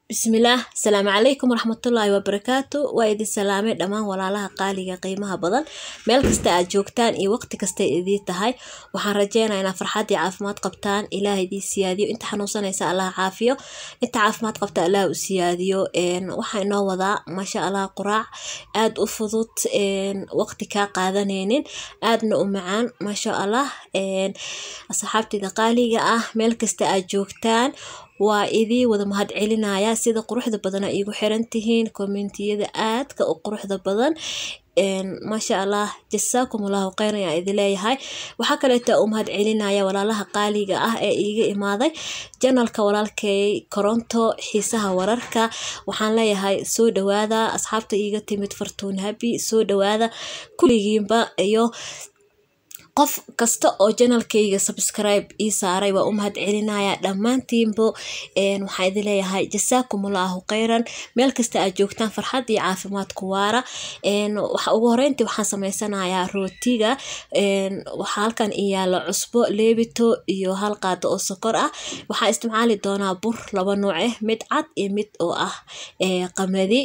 bismillaah asalaamu calaykum waraxmatullaahi wabarakaatu waa idin salaamay dhammaan walaalaha qaaliga qiimaha badan meel kasta aad joogtaan iyo waqti kasta idiin tahay waxaan rajeynayaa inaad farxad iyo caafimaad qabtaan ilaah idiin siyaadiyo inta xanuunsanaysa allah caafiyo inta caafimaad qabta allah u siyaadiyo waxaa inoo wadaa maasha allah quraac aad u fudud waqti kaa qaadanaynin aadna u macaan maasha allah asxaabtida qaaliga ah meel kasta aad joogtaan waa idii wada mahad celinaya sida quruxda badan a iigu xiran tihiin kommentiyada aadka u quruxda badan maasha allah jasaakum allahu kheyr ayaa idin leeyahay waxaa kaleeta u mahad celinaya walaalaha qaaliga ah ee iiga imaaday janalka walaalkay koronto xiisaha wararka waxaan leeyahay soo dhawaada asxaabta iiga timid fartuun habi soo dhawaada kulligiinba iyo qof kasta oo janalkayga subscribe ii saaray waa u mahad celinaya dhammaantiinbo waxaa idin leeyahay jasaakumullahu kheyran meel kasta aad joogtaan farxad iyo caafimaad ku waara ugu horeyntii waxaan sameysanayaa rootiga waxaa halkan ii yaalo cusbo leebito iyo hal qaado oo sokor ah waxaa isticmaali doonaa bur laba nooc ah mid cad iyo mid oo ah qamadi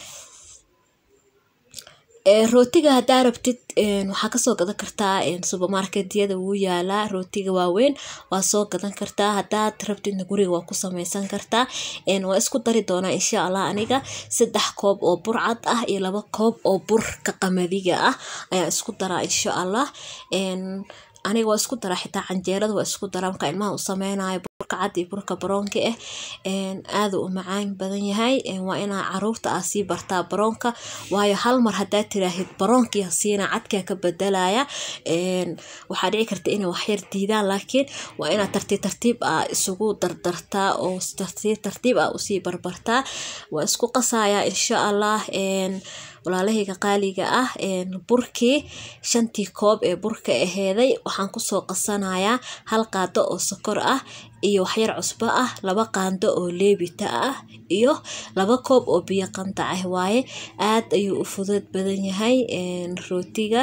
rootiga haddaa rabtid waxaa kasoo gadan kartaa subermarketyada wuu yaalaa rootiga waaweyn waa soo gadan kartaa hadaad rabtidna guriga waa ku sameysan kartaa waa isku dari doonaa insha allah aniga saddex koob oo bur cad ah iyo laba koob oo burka qamadiga ah ayaan isku daraa insha allah aniga waa isku daraa xitaa canjeerada waa isku daraa markaa ilmaha u sameynayo burka cad iyo burka baroonka ah aada u macaan badan yahay waa inaa caruurta aa sii bartaa baroonka waayo hal mar haddaa tiraahid baroonkii hasiina cadkaa ka bedelaya waxaa dhici karta inay waxyar diidaan laakiin waa inaad tartiib tartiib ah isugu dardartaa oo tartiib tartiib ah usii barbartaa waa isku qasayaa insha allah walaalahayga qaaliga ah burkii shantii koob ee burka aheeday waxaan kusoo qasanayaa hal qaado oo sokor ah iyo waxyar cusbo ah laba qaando oo leebita ah iyo laba koob oo biyo qandac ah waaye aad ayuu u fudud badan yahay rootiga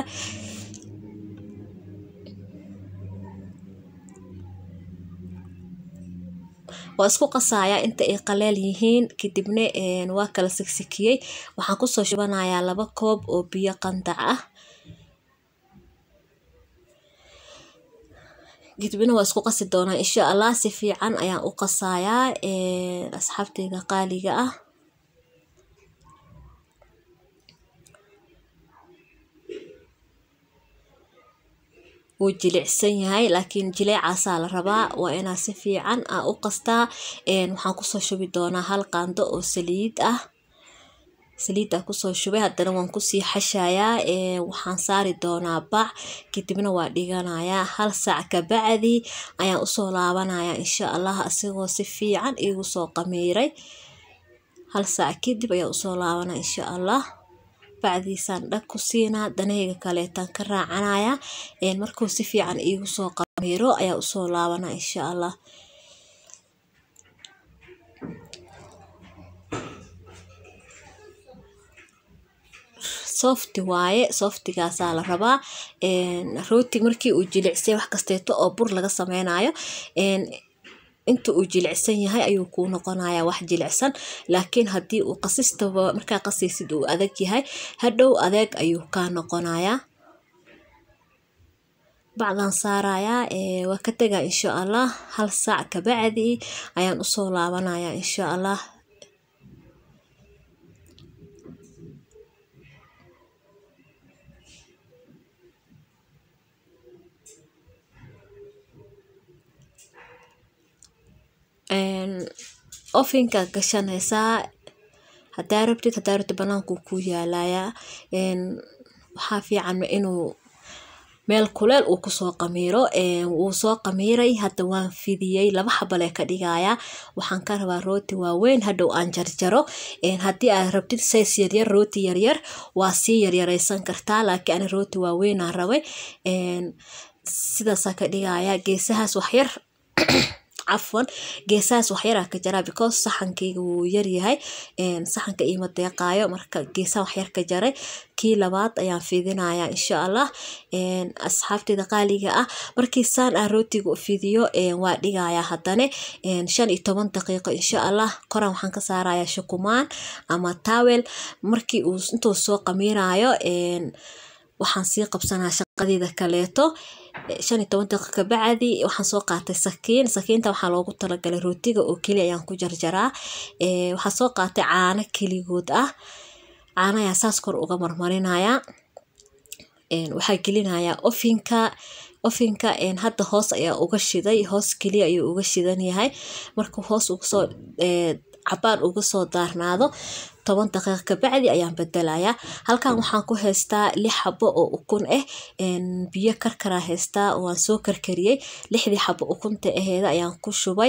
waa isku qasayaa inta ay qaleel yihiin kadibna waa kala sigsikiyey waxaan kusoo shubanayaa laba koob oo biyo qandac ah kadibna waa isku qasi doonaa insha allah si fiican ayaan u qasayaa asxaabteyda qaaliga ah wuu jilicsan yahay laakiin jileecaasaa la rabaa waa inaa si fiican a u qastaa waxaan kusoo shubi doonaa hal qaando oo saliid ah saliiddaa kusoo shubay haddana waan kusii xashayaa waxaan saari doonaa bac kadibna waa dhiganayaa hal saac kabacdi ayaan usoo laabanayaa insha allah asigoo si fiican iigu soo qamiiray hal saac kadib ayaan usoo laabanaya insha allah bacdiisaan dhag ku siinaa danahayga kaleetaan ka raacanaya markuu si fiican iigu soo qamiiro ayaa usoo laabana insha allah softi waaye softigaasaa la rabaa rootig markii uu jilicsay wax kasteeto oo bur laga sameynayo inta uu jilicsan yahay ayuu kuu noqonayaa wax jilicsan laakiin haddii uu qasistaba markaa qasaysid uu adag yahay hadhow adeeg ayuu kaa noqonayaa bacdan saarayaa waa ka tegaa insha allah hal saac kabacdi ayaan usoo laabanayaa insha allah ofinka gashanaysaa hadaa rabtid hadaa rabtid banaanku ku yaalayaa waxaa fiican inuu meel kuleel uu kusoo qamiiro wuu soo qamiiray hadda waan fidiyey laba xabalee ka dhigayaa waxaan ka rabaa rooti waaweyn hadhow aan jarjaro haddii aad rabtid says yaryar rooti yaryar waa sii yaryareysan kartaa laakiin ani rooti waaweynaa rabay sidaasaa ka dhigayaa geesahaas waxyar cafwan geesahaas waxyaraa ka jaraa because saxankayga wuu yaryahay saxanka iima deeqaayo marka geesaha waxyar ka jaray kii labaad ayaan fidinayaa insha allah asxaabteyda qaaliga ah markii saan ah rootiga u fidiyo waa dhigayaa haddane shan iyo toban daqiiqo insha allah koran waxaan ka saarayaa shukumaan ama tawel markii uu intuu soo qamiirayo waxaan sii qabsanaa shaqadeeda kaleeto shan iyo toban daqiiqa kabacdi waxaan soo qaatay sakiin sakiinta waxaa loogu talagalay rootiga oo keli ayaan ku jarjaraa waxaa soo qaatay caano keligood ah caano ayaa saas kor uga marmarinaya waxaa gelinayaa ofinka ofinka hadda hoos ayaa uga shiday hoos keliya ayuu uga shidan yahay markuu hoos ugasoo cabaan uga soo daarnaado toban daqiiq kabacdi ayaan bedelayaa halkan waxaan ku haystaa lix xabo oo ukun ah biyo karkaraa haystaa waan soo karkariyey lixdii xabo ukunta aheeda ayaan ku shubay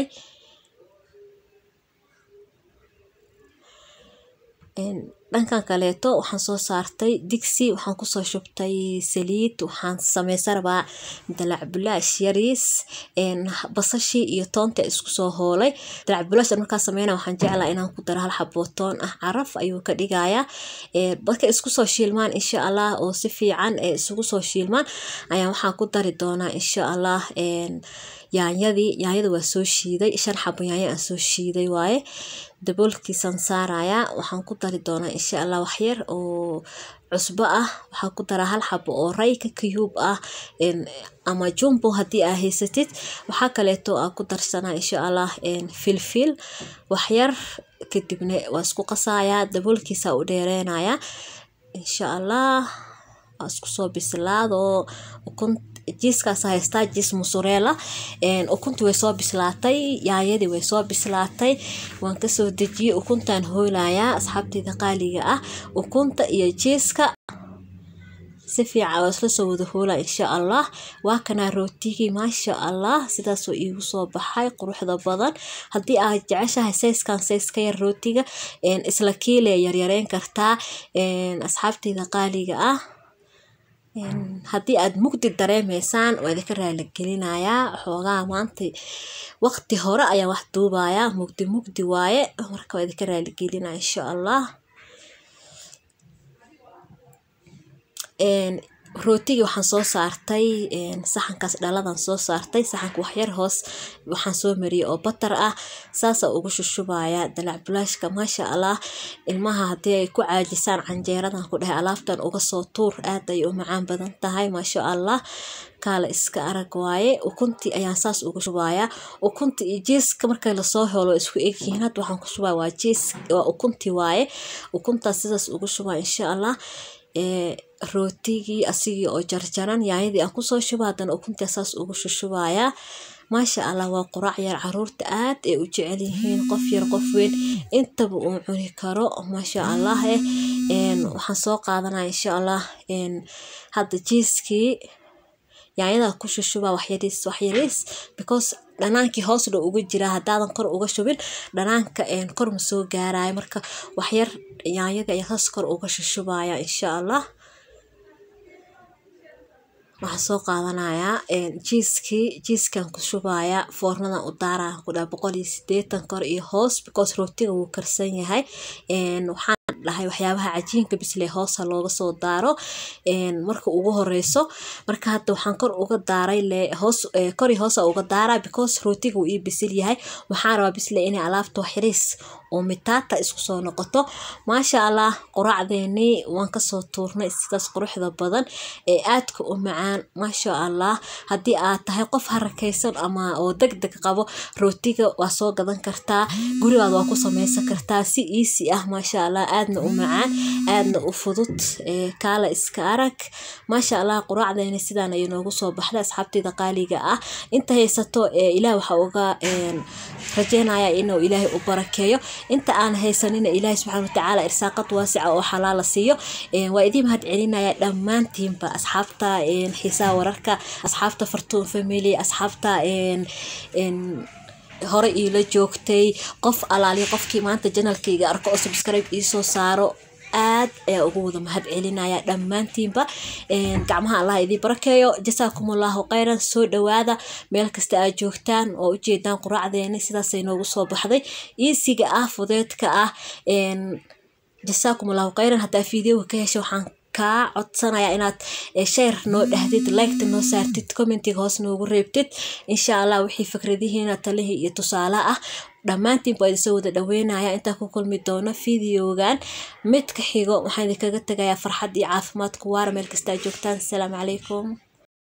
dhankan kaleeto waxaan soo saartay digsi waxaan kusoo shubtay saliid waxaan sameysan rabaa dalacbulaash yariis basashii iyo toonta isku soo hoolay dalacbulaash markaa sameyna waxaan jeclaa inaan ku daro hal xaboo toon ah caraf ayuu ka dhigayaa marka isku soo shiilmaan insha allah oo si fiican isugu soo shiilmaan ayaan waxaan ku dari doonaa insha allah yaanyadii yaanyada waa soo shiiday shan xabo yaanya aan soo shiiday waaye daboolkiisaan saarayaa waxaan ku dari doonaa insha allah waxyar oo cusbo ah waxaan ku daraa hal xabo oo rayka kiyuub ah ama jumbo haddii aa haysatid waxaa kaleeto aa ku darsanaa insha allah filfil waxyar kadibna waa isku qasayaa daboolkiisa u dheereynayaa insha allah waa isku soo bislaado ukun jiiskaas haystaa jiis musureela ukunti way soo bislaatay yaayadii way soo bislaatay waan kasoo dejiyey ukuntaan hoolayaa asxaabteyda qaaliga ah ukunta iyo jiiska si fiican waa isla soo wada hoolaa insha allah waa kanaa rootigii maasha allah sidaasoo iigu soo baxay quruxda badan haddii aad jeceshahay sayskan says ka yar rootiga isla kiile yaryareyn kartaa asxaabteyda qaaliga ah haddii aad mugdi dareemeysaan waa idinka raaligelinayaa xoogaa maanta waqti hore ayaan wax duubayaa mugdi mugdi waaye marka waa idinka raaligelinaya insha allah rootigii waxaan soo saartay saxankaas dhaladan soo saartay saxanka waxyar hoos waxaan soo mariyey oo batar ah saasa ugu shushubaya dalacbulaashka maasha allah ilmaha haddii ay ku caajisaan canjeeradan ku dhahay alaabtan uga soo tuur aad ay u macaan badan tahay maasha allah kaala iska arag waaye ukuntii ayaan saas ugu shubayaa ukunta iyo jiiska marka lasoo helo isku egyihiin hadda waxaan ku shubaya waa jiis waa ukuntii waaye ukuntaas sidaas ugu shubaa insha allah rootigii asigii oo jarjaran yaanyadii aan kusoo shuba haddana ukuntii saas ugu shushubayaa maasha allah waa quraac yar caruurta aad ay u jecel yihiin qof yar qof weyn intaba uu cuni karo maasha allah eh waxaan soo qaadanaya insha allah hadda jiiskii yaanyada ku shushuba waxyariis waxyariis because dhanaankii hoos dhow uga jiraa haddaadan kor uga shubin dhanaanka kor ma soo gaarayo marka waxyar yaanyadii ayaa hoos kor uga shushubaya insha allah waxaan soo qaadanayaa jiiskii jiiskan ku shubayaa foornadan u daaraa ku dhaha boqol iyo sideetan kor iyo hoos because rootiga wuu karsan yahay waxaan dhahay waxyaabaha cajiinka bisle hoosa looga soo daaro marka ugu horeyso marka hadda waxaan kor uga daaray le hoos kori hoosa uga daaraa because rootiga wuu ii bisil yahay waxaan rabaa bisle inay alaabta waxyariis oo mitaata isku soo noqoto maasha allah quraacdeenii waan kasoo tuurnay sidaas quruxda badan ee aadka u macaan maasha allah haddii aad tahay qof harakaysan ama oo deg deg qabo rootiga waa soo gadan kartaa gurigaad waa ku sameysan kartaa si easy ah maasha allah aadna u macaan aadna u fudud kaala iska arag maasha allah quraacdeeni sidaan ayay noogu soo baxday asxaabteyda qaaliga ah inta haysato ilaah waxaa uga rajeynaya inuu ilaahay u barakeeyo inta aan haysanina ilaahay subxaana watacaala irsaaqad waasica oo xalaala siiyo waa idiin mahad celinaya dhammaantiinba asxaabta xiisaha wararka asxaabta fartuun family asxaabta hore iila joogtay qof alaali qofkii maanta janalkayga arko oo subscribe iisoo saaro aad ayaa ugu wada mahad celinaya dhammaantiinba gacmaha allah idii barakeeyo jasaakumullahu khayran soo dhawaada meel kasta aad joogtaan oo ujeedaan quraacdeeni sidaasay noogu soo baxday iisiga ah fudeedka ah jasaakumullahu khayran haddaa fiideoga ka hesha waxaan kaa codsanaya inaad share noo dhahdid liketa noo saartid commentiga hoos noogu reebtid insha allah wixii fikradihiina talihii iyo tusaale ah dhammaantiin baa idinsoo wada dhaweynaya intaan ku kulmi doono videogan midka xigo waxaan idinkaga tegayaa farxad iyo caafimaad ku waara meel kastaa joogtaan asalaamu calaykum